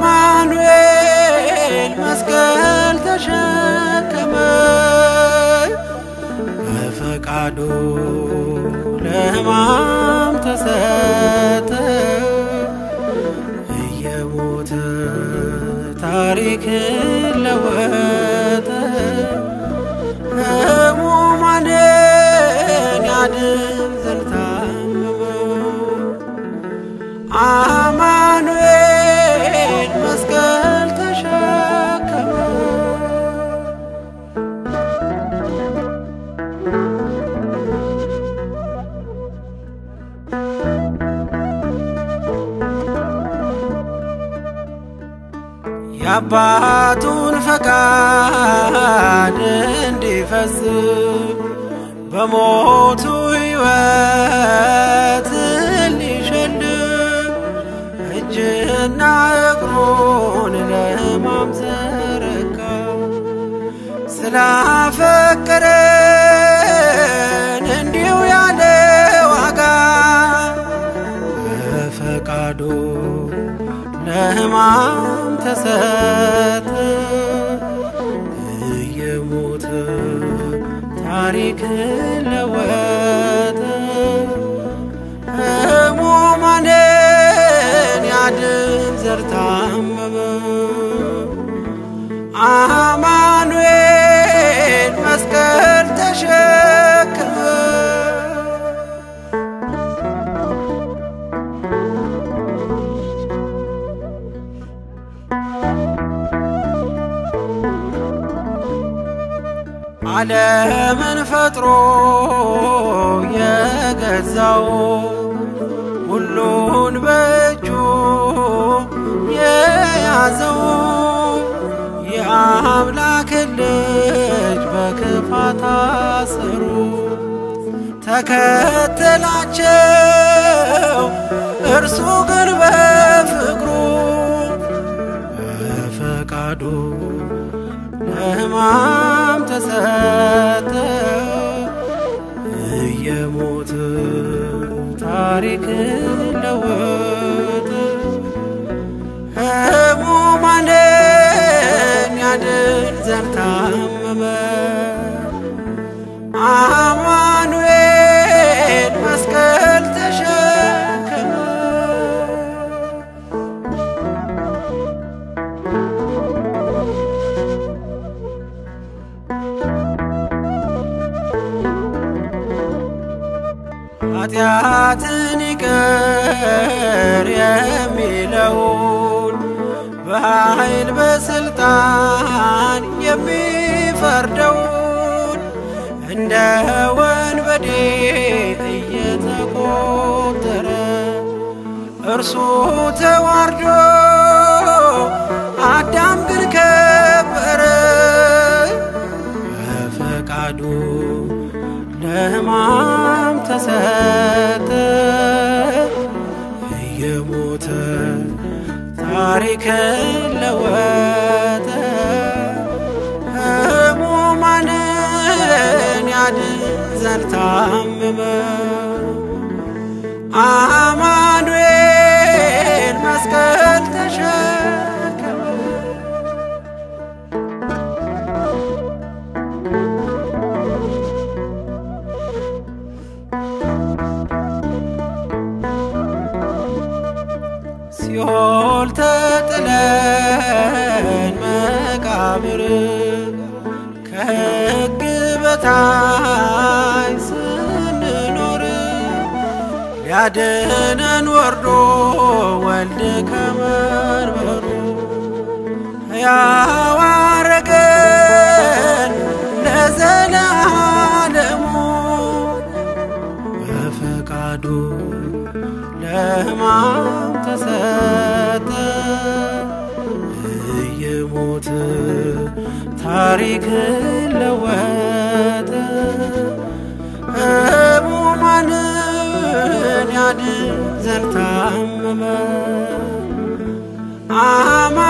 አማኑኤል መስቀል ተሸከመ በፈቃዱ ለሕማም ተሰጠ እየሞተ ታሪክን ለወጠ ሕሙማንን ያድን ዘንድ ታመመ አማኑኤል መስቀል ተሸከመ የአባቱን ፈቃድ እንዲፈጽም በሞቱ ሕይወት ሊሸልም እጅና እግሩን ለሕማም ዘረጋ ስላፈቀረን እንዲሁ ያለ ዋጋ በፈቃዱ ለሕማም ተሰጠ እየሞተ ታሪክን ለወጠ ሕሙማንን ያድን ዘንድ ታመመ አማኑኤል መስቀል ተሸከመ ዓለምን ፈጥሮ የገዛው ሁሉን በእጁ የያዘው የአምላክ ልጅ በክፋት አሰሩ ተከተላቸው እርሱ ግን በፍቅሩ በፈቃዱ ለሕማም ተሰጠ እየሞተ ታሪክን ለወጠ ሕሙማንን ያድን ዘንድ ታመመ አማኑኤል መስቀል ተሸከመ ኃጢአትን ይቅር የሚለውን በኃይል በስልጣን የሚፈርደውን እንደ ወንበዴ እየተቆጠረ እርሱ ተዋርዶ አዳም ግን ከበረ በፈቃዱ ለሕማም ተሰጠ እየሞተ ታሪክን ለወጠ ሕሙማንን ያድን ዘንድ ታመመ አማኑኤል መስቀል ተሸከመ ሲኦል ተጥለን መቃብር ከሕግ በታች ስንኖር ሊያድነን ወርዶ ወልድ ከመንበሩ ሕያው አረገን ለዘለዓለሙ በፈቃዱ ለሕማም ተሰጠ እየሞተ ታሪክን ለወጠ ሕሙማንን ያድን ዘንድ ታመመ አማ